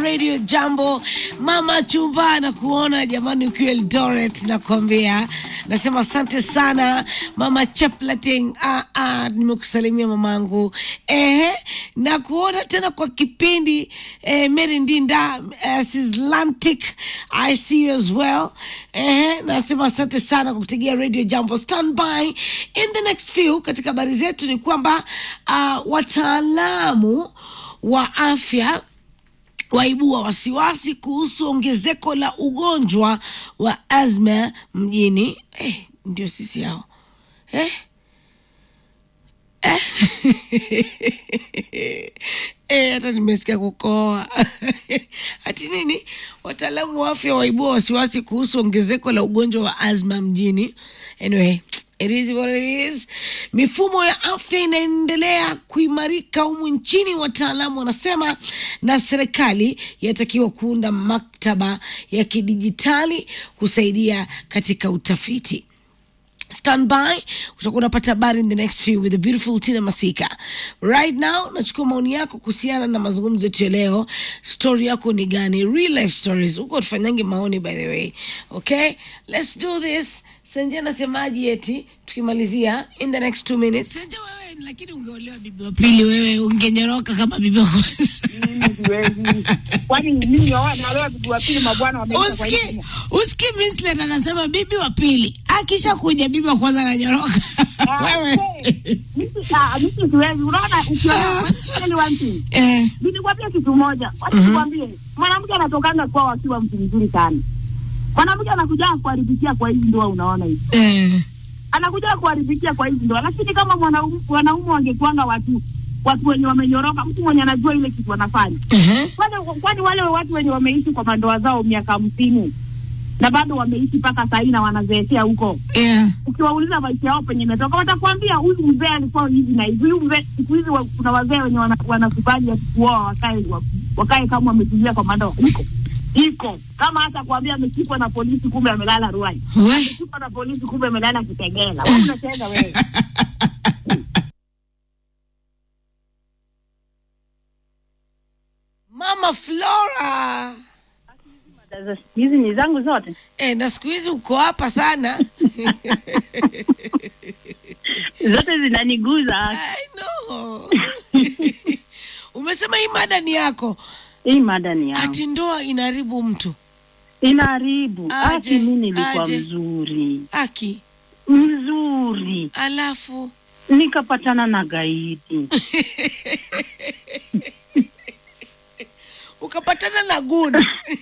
Radio Jambo. Mama Chumba na kuona jamani, ukiwa Eldoret nakwambia, nasema asante sana Mama Chaplating. Ah, ah, nimekusalimia mamangu. Ehe, na kuona tena kwa kipindi eh, Mary Ndinda uh, Sislantic, I see you as well. Ehe, nasema asante sana kwa kutegea Radio Jambo. Stand by in the next few. Katika habari zetu ni kwamba uh, wataalamu wa afya waibua wasiwasi kuhusu ongezeko la ugonjwa wa asma mjini. Eh, ndio sisi hao eh? Eh? Eh, hata nimesikia kukoa hati nini? Wataalamu wa afya waibua wasiwasi kuhusu ongezeko la ugonjwa wa asma mjini. Anyway, it is what it is. Mifumo ya afya inaendelea kuimarika humu nchini, wataalamu wanasema, na serikali yatakiwa kuunda maktaba ya kidijitali kusaidia katika utafiti. Stand by, utakuwa unapata habari in the next few with the beautiful Tina Masika. Right now, nachukua maoni yako kuhusiana na mazungumzo yetu ya leo. Story yako ni gani? Real life stories. Huko tufanyange maoni by the way. Okay? Let's do this. Senje nasemaji eti tukimalizia in the next two minutes. Senje wewe lakini ungeolewa bibi wa pili wewe ungenyoroka kama bibi wa kwanza. siwezi. Kwani mimi naoa nalewa bibi wa pili mabwana wameisha kwa Uski, hiyo. uski Mislet anasema bibi wa pili akisha kuja bibi wa kwanza ananyoroka. Ah, Wewe. we, mimi ah, mimi siwezi. Unaona ukiona ni one thing. Eh. Nilikwambia kitu moja. Wacha nikwambie. Mwanamke anatokanga kwa akiwa mtu mzuri sana. Mwanamke anakuja kuharibikia kwa hizi ndoa unaona hivi. Eh. Anakuja kuharibikia kwa hizi ndoa. Lakini kama mwanaume wanaume wangekuanga watu watu wenye wamenyoroka, mtu mwenye anajua ile kitu wanafanya. Uh-huh. Kwani kwani wale watu wenye wameishi kwa mandoa zao miaka hamsini na bado wameishi mpaka saa hii na wanazeekea huko, Yeah. ukiwauliza maisha yao penye imetoka, watakwambia huyu mzee alikuwa hivi na hivi. Huyu mzee, siku hizi wa- kuna wazee wenye wana- wanakubali wakikuoa wakae wa- wakae kama wametulia kwa mandoa. Iko iko kama hata kuambia ameshikwa na polisi, kumbe amelala Ruai, We. ameshikwa na polisi, kumbe amelala Kitegela. Wewe unacheza wewe. Mama Flora. Sasa siku hizi ni zangu zote. Eh, na siku hizi uko hapa sana. zote zinaniguza. I know. Umesema hii mada ni yako. Hii mada ni yangu. Ati ndoa inaharibu mtu. inaharibu Aje, ati mimi nilikuwa aje. mzuri Aki. mzuri Alafu nikapatana na gaidi ukapatana na guni.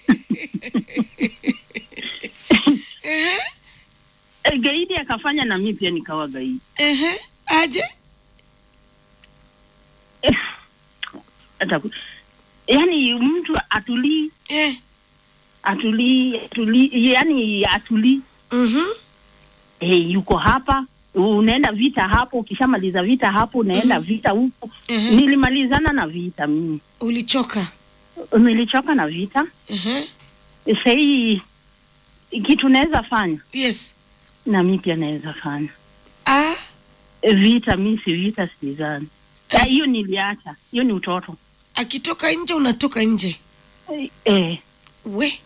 Ehe. e, gaidi akafanya na mimi pia nikawa gaidi Ehe. Aje? Eh, hata ku- yaani mtu atulii Eh. atulii atulii yani atulii Mhm. hey, yuko hapa unaenda vita hapo ukishamaliza vita hapo unaenda vita huko Ehe. nilimalizana na vita mimi Ulichoka. nilichoka na vita Ehe. sahii kitu naweza fanya Yes. na mi pia naweza fanya Ah. vita mi si vita sizani Ah, hiyo niliacha hiyo ni utoto Akitoka nje unatoka nje. eh, eh, We.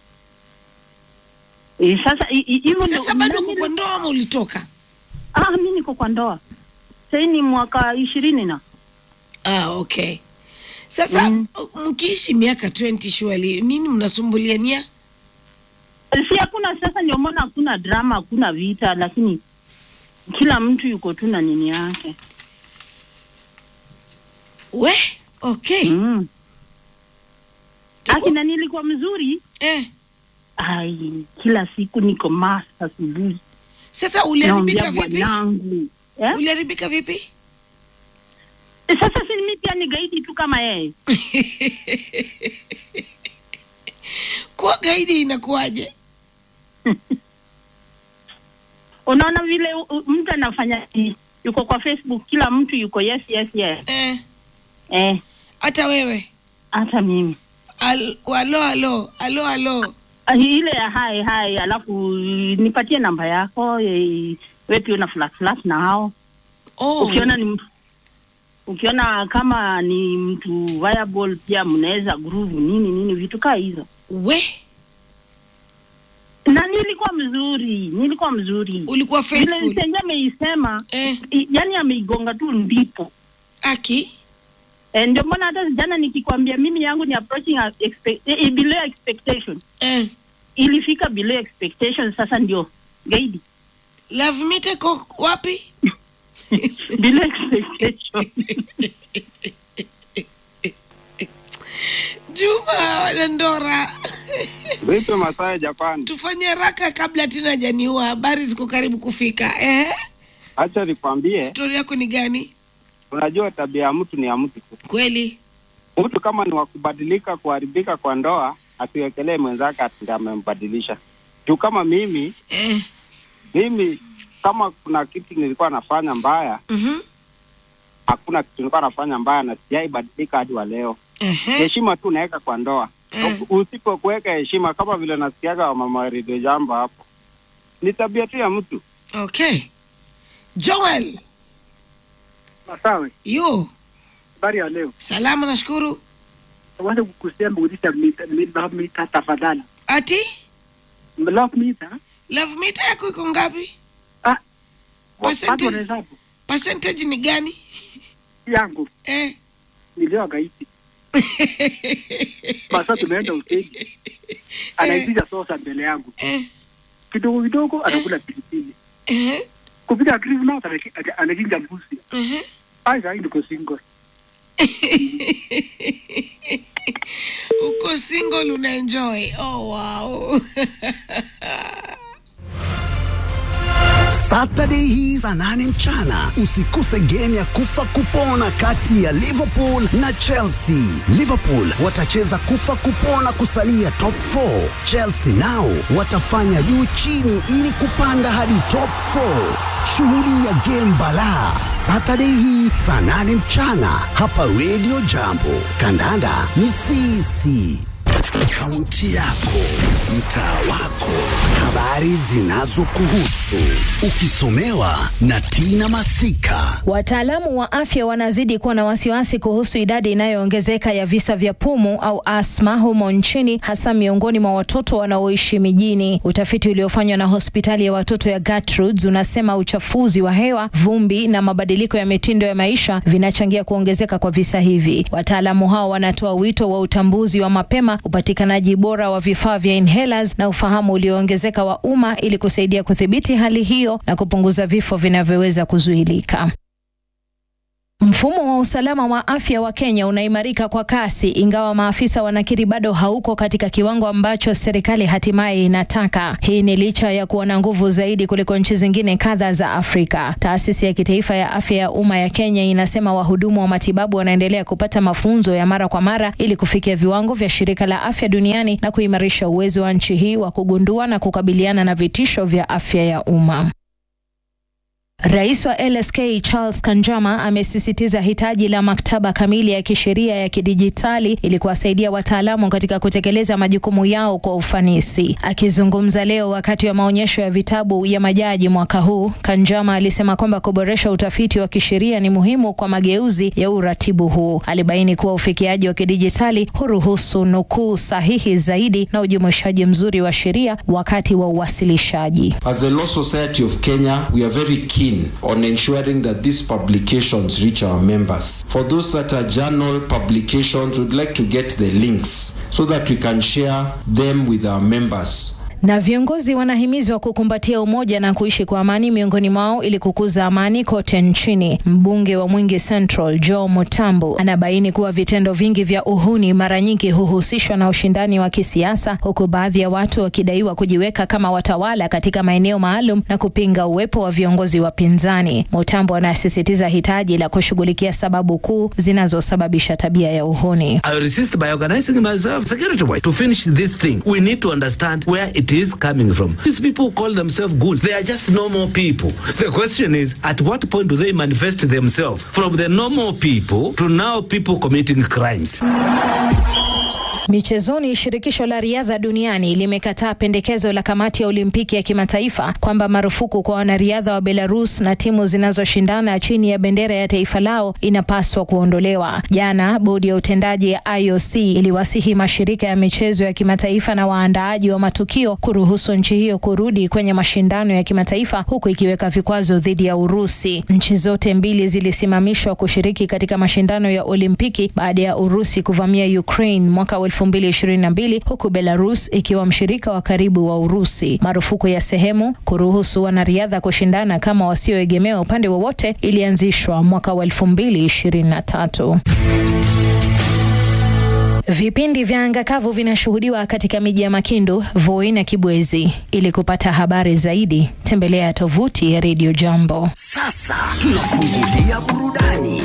eh, sasa i- i- hivyo ndio- Sasa bado ndio uko kwa ndoa ama ulitoka? ah, mi niko kwa ndoa sahii ni mwaka ishirini na Ah, okay. Sasa Mm. mkiishi miaka 20 surely nini mnasumbuliania? si hakuna sasa ndio maana hakuna drama hakuna vita lakini kila mtu yuko tu na nini yake We, okay. mm. Tuko- akina nilikuwa mzuri Eh. ai kila siku niko mas asubuhi Sasa uliharibika naambia vipi? bwanangu eh? Uliharibika vipi? sasa si mi pia ni gaidi tu kama yeye Kuwa gaidi inakuwaje? unaona vile u- u- mtu anafanya i- yuko kwa facebook kila mtu yuko yes yes yes Eh, eh hata wewe. hata mimi Al, alo alo, alo alo. Ah, ile ya hai hai alafu nipatie namba yako eh, we pia una flat flat na hao Oh. ukiona ni ukiona kama ni mtu viable pia mnaweza groove nini nini vitu kaa hizo we na nilikuwa mzuri nilikuwa mzuri ulikuwa vile faithful senje ameisema eh, i- yani ameigonga tu ndipo aki Eh, ndio mbona hata jana nikikwambia mimi yangu ni approaching a expect, eh, below expectation eh. ilifika below expectation sasa ndio gaidi love meter ko wapi below expectation juma wanandora Vipi Masai Japan? tufanye haraka kabla tina janiua habari ziko karibu kufika eh? Acha nikwambie, stori yako ni gani unajua tabia ya mtu ni ya mtu tu. kweli Mtu kama ni wa kubadilika, kuharibika kwa ndoa, asiwekelee mwenzake ati ndiye amembadilisha. Juu kama mimi eh. mimi kama kuna kitu nilikuwa nafanya mbaya, mhm, hakuna kitu nilikuwa nafanya mbaya na sijaibadilika hadi wa leo. ehe, Heshima tu naweka kwa ndoa. eh. Usipokuweka heshima, kama vile nasikiaga wa mama Radio Jambo hapo, ni tabia tu ya mtu. okay joel Masawe, yo habari ya leo. salama nashukuru Wacha kukusema urudisha mita, mi- love meter tafadhali. ati Love meter? love meter yako iko ngapi Ah, Percentage. watu wanahesabu percentage ni gani yangu eh. nilio gaiti. Basa tumeenda hoteli. Anaitisha sosa mbele yangu. eh. Kidogo kidogo anakula pilipili. eh. Kupita Christmas anaki- ana- anachinja mbuzi. eh. Ai, sai niko single. uko single una enjoy oh wow Saturday hii saa nane mchana usikose game ya kufa kupona kati ya Liverpool na Chelsea. Liverpool watacheza kufa kupona kusalia top 4. Chelsea nao watafanya juu chini ili kupanda hadi top 4. Shuhudia game balaa Saturday hii saa nane mchana hapa Radio Jambo. Kandanda ni sisi. Kaunti yako, mtaa wako, habari zinazokuhusu, ukisomewa na Tina Masika. Wataalamu wa afya wanazidi kuwa na wasiwasi kuhusu idadi inayoongezeka ya visa vya pumu au asma humo nchini, hasa miongoni mwa watoto wanaoishi mijini. Utafiti uliofanywa na hospitali ya watoto ya Gertrudes unasema uchafuzi wa hewa, vumbi na mabadiliko ya mitindo ya maisha vinachangia kuongezeka kwa visa hivi. Wataalamu hao wanatoa wito wa utambuzi wa mapema, upatikanaji bora wa vifaa vya inhalers na ufahamu ulioongezeka wa umma ili kusaidia kudhibiti hali hiyo na kupunguza vifo vinavyoweza kuzuilika. Mfumo wa usalama wa afya wa Kenya unaimarika kwa kasi, ingawa maafisa wanakiri bado hauko katika kiwango ambacho serikali hatimaye inataka. Hii ni licha ya kuwa na nguvu zaidi kuliko nchi zingine kadha za Afrika. Taasisi ya kitaifa ya afya ya umma ya Kenya inasema wahudumu wa matibabu wanaendelea kupata mafunzo ya mara kwa mara ili kufikia viwango vya shirika la afya duniani na kuimarisha uwezo wa nchi hii wa kugundua na kukabiliana na vitisho vya afya ya umma. Rais wa LSK Charles Kanjama amesisitiza hitaji la maktaba kamili ya kisheria ya kidijitali ili kuwasaidia wataalamu katika kutekeleza majukumu yao kwa ufanisi. Akizungumza leo wakati wa maonyesho ya vitabu ya majaji mwaka huu, Kanjama alisema kwamba kuboresha utafiti wa kisheria ni muhimu kwa mageuzi ya uratibu huu. Alibaini kuwa ufikiaji wa kidijitali huruhusu nukuu sahihi zaidi na ujumuishaji mzuri wa sheria wakati wa uwasilishaji. As the Law Society of Kenya, we are very keen on ensuring that these publications reach our members. For those that are journal publications, we'd like to get the links so that we can share them with our members. Na viongozi wanahimizwa kukumbatia umoja na kuishi kwa amani miongoni mwao ili kukuza amani kote nchini. Mbunge wa Mwingi Central Joe Mutambu anabaini kuwa vitendo vingi vya uhuni mara nyingi huhusishwa na ushindani wa kisiasa, huku baadhi ya watu wakidaiwa kujiweka kama watawala katika maeneo maalum na kupinga uwepo wa viongozi wapinzani. Mutambu anasisitiza hitaji la kushughulikia sababu kuu zinazosababisha tabia ya uhuni. I resist by organizing myself security wise to finish this thing. We need to understand where it is coming from. These people who call themselves good. They are just normal people. The question is, at what point do they manifest themselves from the normal people to now people committing crimes? Michezoni, shirikisho la riadha duniani limekataa pendekezo la kamati ya Olimpiki ya kimataifa kwamba marufuku kwa wanariadha wa Belarus na timu zinazoshindana chini ya bendera ya taifa lao inapaswa kuondolewa. Jana bodi ya utendaji ya IOC iliwasihi mashirika ya michezo ya kimataifa na waandaaji wa matukio kuruhusu nchi hiyo kurudi kwenye mashindano ya kimataifa huku ikiweka vikwazo dhidi ya Urusi. Nchi zote mbili zilisimamishwa kushiriki katika mashindano ya Olimpiki baada ya Urusi kuvamia Ukraine mwaka wa 2022 huku Belarus ikiwa mshirika wa karibu wa Urusi. Marufuku ya sehemu kuruhusu wanariadha kushindana kama wasioegemea upande wowote ilianzishwa mwaka wa 2023. Vipindi vya anga kavu vinashuhudiwa katika miji ya Makindu, Voi na Kibwezi. Ili kupata habari zaidi, tembelea tovuti ya Radio Jambo. Sasa tunafungulia burudani.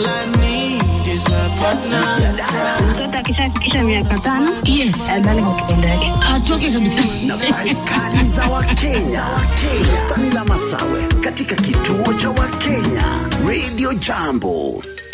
Mtoto akishafikisha miaka tano Yes. adhani kwa kitendo yake. atoke kabisa Nafasi kali za Wakenya. Wakenya. Tanila Masawe katika kituo cha Wakenya Radio Jambo.